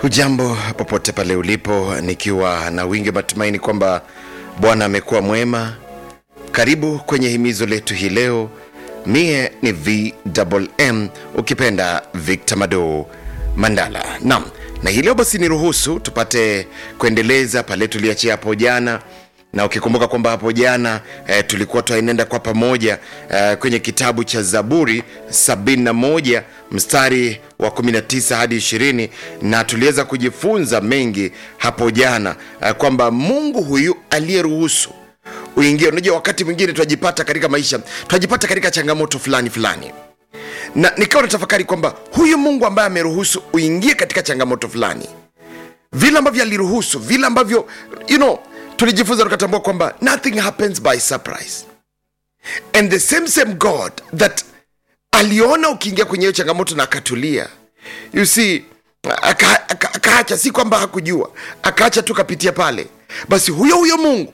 Hujambo popote pale ulipo, nikiwa na wingi matumaini kwamba Bwana amekuwa mwema. Karibu kwenye himizo letu hii leo. Mie ni VMM, ukipenda Victor Mado Mandala. Naam, na hii leo basi niruhusu tupate kuendeleza pale tuliachia hapo jana na ukikumbuka kwamba hapo jana eh, tulikuwa twaenenda kwa pamoja eh, kwenye kitabu cha Zaburi 71 mstari wa 19 hadi 20, na tuliweza kujifunza mengi hapo jana eh, kwamba Mungu huyu aliyeruhusu uingie. Unajua, wakati mwingine twajipata katika maisha, twajipata katika changamoto fulani fulani, na nikawa natafakari kwamba huyu Mungu ambaye ameruhusu uingie katika changamoto fulani, vile ambavyo aliruhusu, vile ambavyo you know, tulijifunza tukatambua kwamba nothing happens by surprise and the same same god that aliona ukiingia kwenye hiyo changamoto na akatulia you see aka- aka- akaacha si kwamba hakujua akaacha tu kapitia pale basi huyo huyo mungu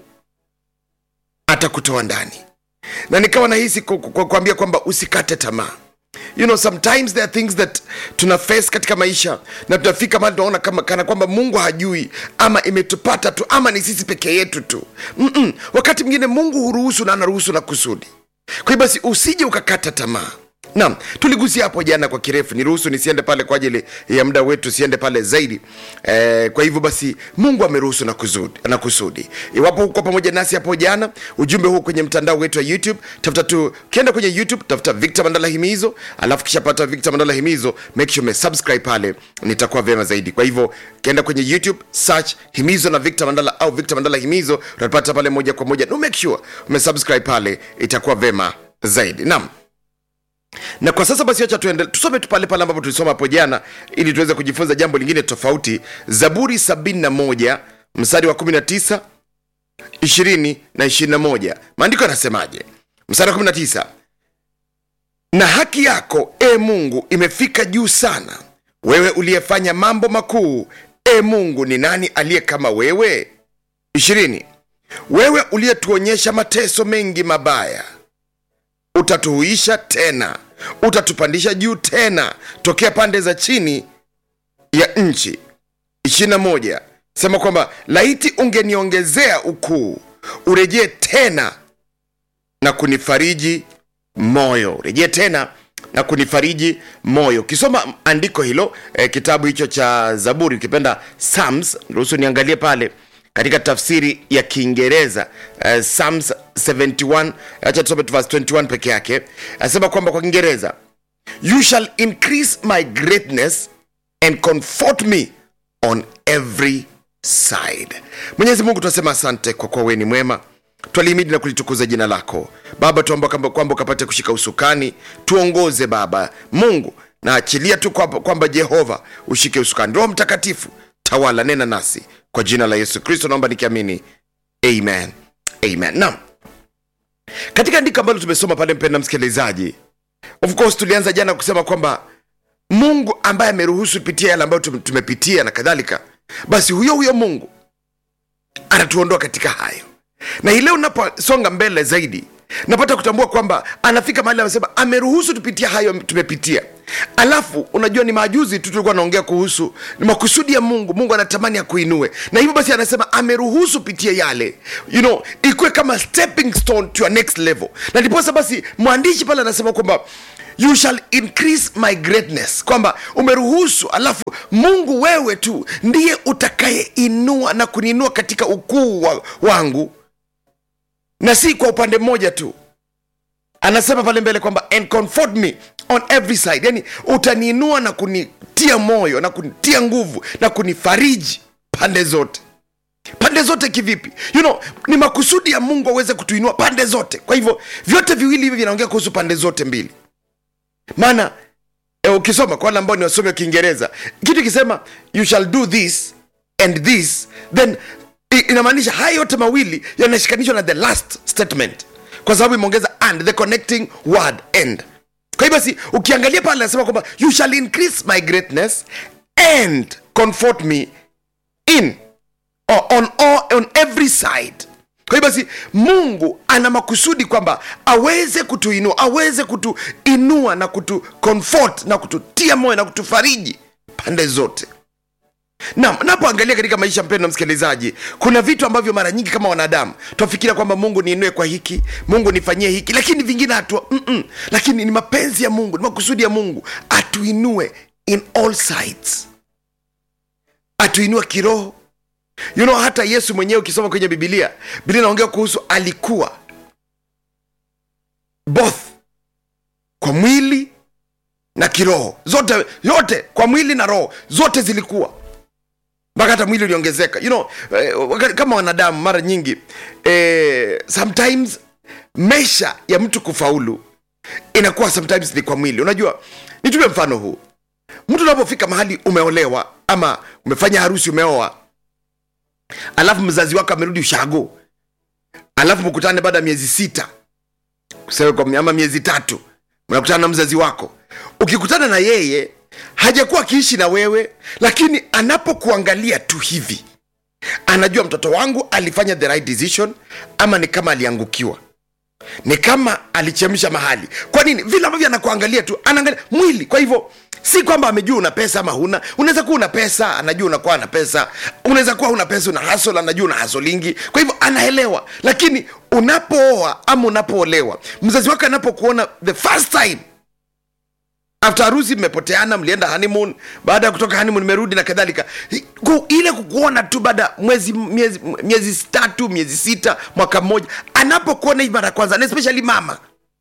atakutoa ndani na nikawa nahisi ku- ku- ku- kuambia kwamba usikate tamaa you know sometimes there are things that tuna face katika maisha na tunafika mahali tunaona kama kana kwamba mungu hajui ama imetupata tu ama ni sisi peke yetu tu Mm-mm. wakati mwingine mungu huruhusu na anaruhusu na kusudi kwa hiyo basi usije ukakata tamaa naam tuligusia hapo jana kwa kirefu niruhusu nisiende pale kwa ajili ya muda wetu siende pale zaidi eh, kwa hivyo basi mungu ameruhusu na kusudi, na kusudi iwapo huko pamoja nasi hapo jana ujumbe huu kwenye mtandao wetu wa youtube tafuta tu ukienda kwenye youtube tafuta victor mandala himizo alafu kishapata victor mandala himizo make sure umesubscribe pale nitakuwa vyema zaidi kwa hivyo ukienda kwenye youtube search himizo na victor mandala au victor mandala himizo utapata pale moja kwa moja no make sure umesubscribe pale itakuwa vyema zaidi naam na kwa sasa basi acha tuende tusome tu pale pale ambapo tulisoma hapo jana ili tuweze kujifunza jambo lingine tofauti zaburi 71 mstari wa 19 20 na 21 maandiko yanasemaje mstari wa 19 na haki yako e mungu imefika juu sana wewe uliyefanya mambo makuu e mungu ni nani aliye kama wewe 20 wewe uliyetuonyesha mateso mengi mabaya utatuhuisha tena utatupandisha juu tena tokea pande za chini ya nchi 21 sema kwamba laiti ungeniongezea ukuu urejee tena na kunifariji moyo rejee tena na kunifariji moyo ukisoma andiko hilo eh, kitabu hicho cha zaburi ukipenda psalms ruhusu niangalie pale katika tafsiri ya kiingereza uh, psalms 71 acha tusome tu verse 21 peke yake anasema kwamba kwa kiingereza you shall increase my greatness and comfort me on every side mwenyezi mungu tunasema asante kwa kuwa wewe ni mwema twalimidi na kulitukuza jina lako baba tuamba kwamba kwamba ukapate kushika usukani tuongoze baba mungu na achilia tu kwamba kwamba jehova ushike usukani roho mtakatifu tawala nena nasi kwa jina la yesu kristo naomba nikiamini amen amen naam katika andiko ambalo tumesoma pale mpenda msikilizaji of course tulianza jana kusema kwamba mungu ambaye ameruhusu pitia yale ambayo tum- tumepitia na kadhalika basi huyo huyo mungu anatuondoa katika hayo na hii leo naposonga mbele zaidi napata kutambua kwamba anafika mahali amesema ameruhusu tupitia hayo tumepitia alafu unajua ni majuzi tu tulikuwa naongea kuhusu ni makusudi ya mungu mungu anatamani akuinue na hivyo basi anasema ameruhusu pitia yale you know ikuwe kama stepping stone to your next level na ndiposa basi mwandishi pale anasema kwamba you shall increase my greatness kwamba umeruhusu alafu mungu wewe tu ndiye utakayeinua na kuniinua katika ukuu wa, wangu na si kwa upande mmoja tu anasema pale mbele kwamba and comfort me on every side yani utaniinua na kunitia moyo na kunitia nguvu na kunifariji pande zote pande zote kivipi you know ni makusudi ya mungu aweze kutuinua pande zote kwa hivyo vyote viwili hivi vinaongea kuhusu pande zote mbili maana e, ukisoma kwa wale ambao ni wasomi wa kiingereza kitu ikisema you shall do this and this then i- inamaanisha haya yote mawili yanashikanishwa na the last statement kwa sababu imeongeza and the connecting word end kwa hiyo basi ukiangalia pale anasema kwamba you shall increase my greatness and comfort me in or on, all, on every side kwa hiyo basi mungu ana makusudi kwamba aweze kutuinua aweze kutuinua na kutu comfort na kututia moyo na kutufariji pande zote na napoangalia katika maisha mpendo msikilizaji kuna vitu ambavyo mara nyingi kama wanadamu twafikiria kwamba mungu niinue kwa hiki mungu nifanyie hiki lakini vingine hatua mm-mm. lakini ni mapenzi ya mungu ni makusudi ya mungu atuinue in all sides atuinue kiroho you know hata yesu mwenyewe ukisoma kwenye bibilia bibilia inaongea kuhusu alikuwa both kwa mwili na kiroho zote yote kwa mwili na roho zote zilikuwa mpaka hata mwili uliongezeka you know, eh, wakati- kama wanadamu mara nyingi eh, sometimes maisha ya mtu kufaulu inakuwa sometimes ni kwa mwili unajua nitupe mfano huu mtu unapofika mahali umeolewa ama umefanya harusi umeoa alafu mzazi wako amerudi ushago alafu mkutane baada ya miezi sita kusema kwa ama miezi tatu mnakutana na mzazi wako ukikutana na yeye hajakuwa akiishi na wewe lakini anapokuangalia tu hivi anajua mtoto wangu alifanya the right decision ama ni kama aliangukiwa ni kama alichemsha mahali kwa nini vile ambavyo anakuangalia tu anaangalia mwili kwa hivyo si kwamba amejua una pesa ama huna unaweza kuwa una pesa anajua unakuwa na pesa unaweza kuwa una pesa una hasol anajua una hasolingi kwa hivyo anaelewa lakini unapooa ama unapoolewa mzazi wako anapokuona the first time after harusi mmepoteana mlienda honeymoon baada ya kutoka honeymoon merudi na kadhalika Ku- ile kukuona tu baada ya mwezi miezi, miezi tatu miezi sita mwaka mmoja anapokuona hii mara ya kwanza na especially mama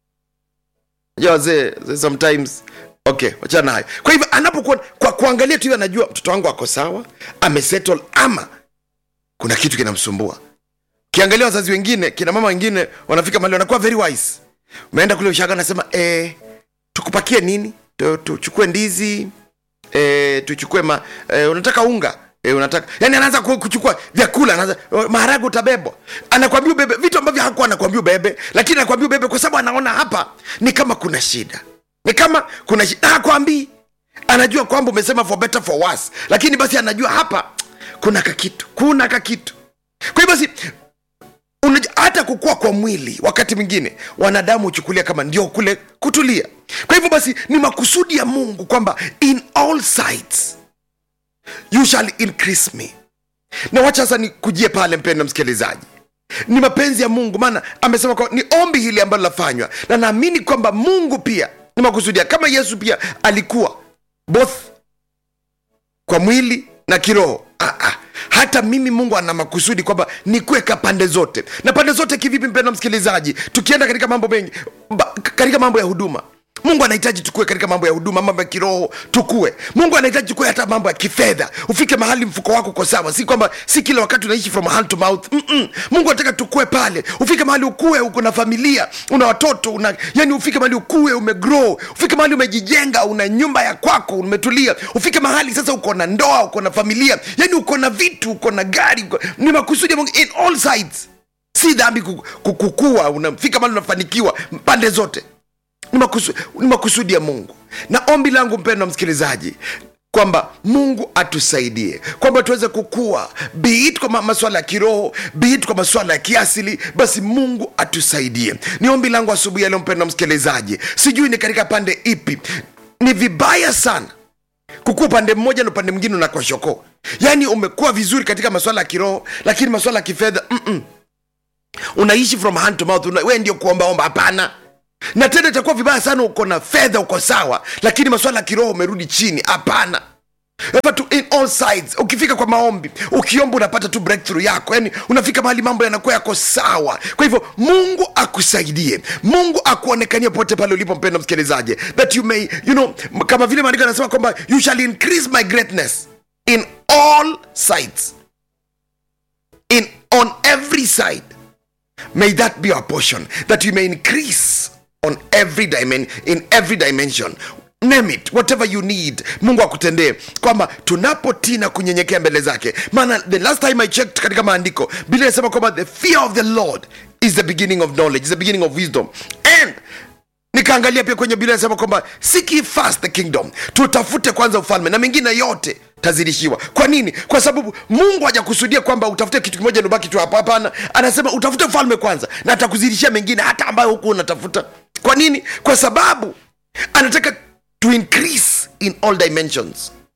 ja wazee wazee sometimes okay wachana hayo kwa hivyo anapokuona kwa kuangalia tu hivi anajua mtoto wangu ako sawa amesettle ama kuna kitu kinamsumbua ukiangalia wazazi wengine kina mama wengine wanafika mahali wanakuwa very wise umeenda kule ushaga anasema eh, tukupakie nini Tu- tuchukue ndizi e, tuchukue ma, e, unataka unga e, unataka yani anaanza ku- kuchukua vyakula anaanza maharage utabebwa anakwambia ubebe vitu ambavyo hakuwa anakwambia ubebe lakini anakwambia ubebe kwa sababu anaona hapa ni kama kuna shida ni kama kuna shida na hakwambii anajua kwamba umesema for better for worse lakini basi anajua hapa kuna kakitu kuna kakitu kwa hiyo basi Unaj- hata kukua kwa mwili wakati mwingine wanadamu huchukulia kama ndio kule kutulia kwa hivyo basi ni makusudi ya mungu kwamba in all sides you shall increase me na wacha sasa nikujie pale mpendo msikilizaji ni mapenzi ya mungu maana amesema kwa, ni ombi hili ambalo lafanywa na naamini kwamba mungu pia ni makusudia kama yesu pia alikuwa both kwa mwili na kiroho ah, ah. hata mimi mungu ana makusudi kwamba nikuweka pande zote na pande zote kivipi mpendo msikilizaji tukienda katika mambo mengi ba, katika mambo ya huduma mungu anahitaji tukue katika mambo ya huduma mambo ya kiroho tukue mungu anahitaji tukue hata mambo ya kifedha ufike mahali mfuko wako uko sawa si kwamba si kila wakati unaishi from hand to mouth Mm-mm. mungu anataka tukue pale ufike mahali ukue uko na familia una watoto una yani ufike mahali ukue umegrow ufike mahali umejijenga una nyumba ya kwako umetulia ufike mahali sasa uko na ndoa uko na familia yani uko na vitu uko na gari uko, ni makusudi ya mungu in all sides si dhambi ku- ku- kukua unafika mahali unafanikiwa pande zote ni, makusu, ni makusudi ya mungu na ombi langu mpendo msikilizaji kwamba mungu atusaidie kwamba tuweze kukua biit kwa ma- masuala ya kiroho biit kwa masuala ya kiasili basi mungu atusaidie ni ombi langu asubuhi ya leo mpendo msikilizaji sijui ni katika pande ipi ni vibaya sana kukua upande mmoja na upande mwingine unakuwa shoko yaani umekuwa vizuri katika masuala ya kiroho lakini masuala ya kifedha mm-mm unaishi from hand to mouth una, we ndio kuombaomba hapana na tena itakuwa vibaya sana uko na fedha uko sawa lakini masuala ya kiroho umerudi chini hapana Hapa tu in all sides ukifika kwa maombi ukiomba unapata tu breakthrough yako yani unafika mahali mambo yanakuwa yako sawa kwa hivyo mungu akusaidie mungu akuonekanie pote pale ulipo mpendo msikilizaji that you may you know kama vile maandiko anasema kwamba you shall increase my greatness in all sides in on every side may that be our portion that you may increase on every dimension in every dimension name it whatever you need mungu akutendee kwamba tunapotii na kunyenyekea mbele zake maana the last time i checked katika maandiko biblia inasema kwamba the fear of the lord is the beginning of knowledge is the beginning of wisdom and nikaangalia pia kwenye biblia inasema kwamba seek ye first the kingdom tutafute kwanza ufalme na mengine yote tazidishiwa kwa nini kwa sababu mungu hajakusudia kwamba utafute kitu kimoja nubaki tu hapa hapana anasema utafute ufalme kwanza na atakuzidishia mengine hata ambayo huku unatafuta kwa nini kwa sababu anataka to increase in all dimensions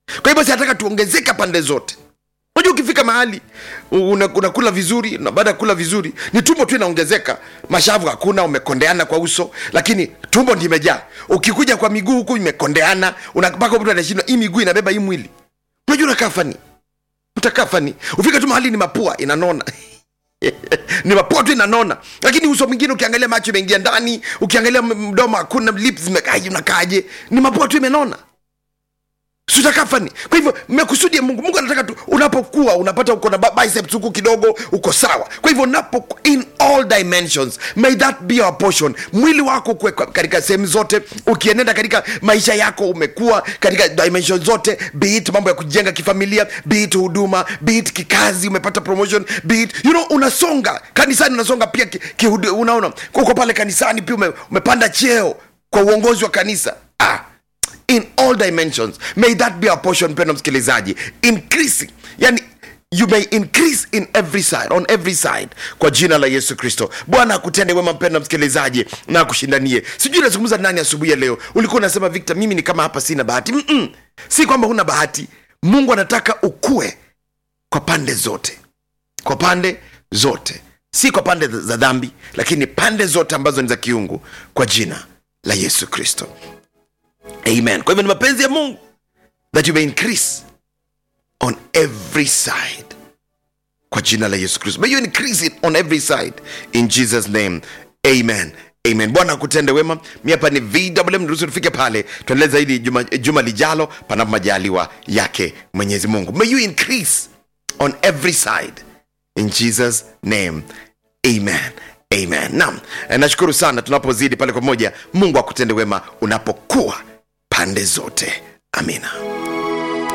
kwa hivyo sinataka tuongezeka pande zote unajua ukifika mahali una- unakula vizuri na baada ya kula vizuri ni tumbo tu inaongezeka mashavu hakuna umekondeana kwa uso lakini tumbo ndi imejaa ukikuja kwa miguu huku imekondeana una- mpaka mtu anashindwa hii miguu inabeba hii mwili unajua unakaa fani utakaa fani ufike tu mahali ni mapua inanona ni mapua tu inanona lakini uso mwingine ukiangalia macho imeingia ndani ukiangalia m- mdomo hakuna lips zimekaje unakaaje ni mapua tu imenona sutakafani kwa hivyo mekusudi ya mungu mungu anataka tu unapokuwa unapata uko na ba- biceps huku kidogo uko sawa kwa hivyo unapo in all dimensions may that be our portion mwili wako ukue kwa- katika sehemu zote ukienenda katika maisha yako umekuwa katika dimension zote be it mambo ya kujenga kifamilia be it huduma be it kikazi umepata promotion be it you know unasonga kanisani unasonga pia ki, ki, unaona uko pale kanisani pia ume, umepanda cheo kwa uongozi wa kanisa ah, in all dimensions may that be our portion mpendo msikilizaji increasing yani you may increase in every side on every side kwa jina la yesu kristo bwana akutende wema mpendo msikilizaji na akushindanie sijui nazungumza nani asubuhi ya leo ulikuwa unasema victor mimi ni kama hapa sina bahati Mm-mm. si kwamba huna bahati mungu anataka ukue kwa pande zote kwa pande zote si kwa pande za dhambi lakini pande zote ambazo ni za kiungu kwa jina la yesu kristo amen kwa hivyo ni mapenzi ya mungu that you may increase on every side kwa jina la yesu kristo may you increase it on every side in jesus name amen amen bwana akutende wema mi hapa ni vwm ruhusu tufike pale tuendelee zaidi juma, juma lijalo panapo majaliwa yake mwenyezi mungu may you increase on every side in jesus name amen amen naam eh, nashukuru sana tunapozidi pale pamoja mungu akutende wema unapokuwa pande zote amina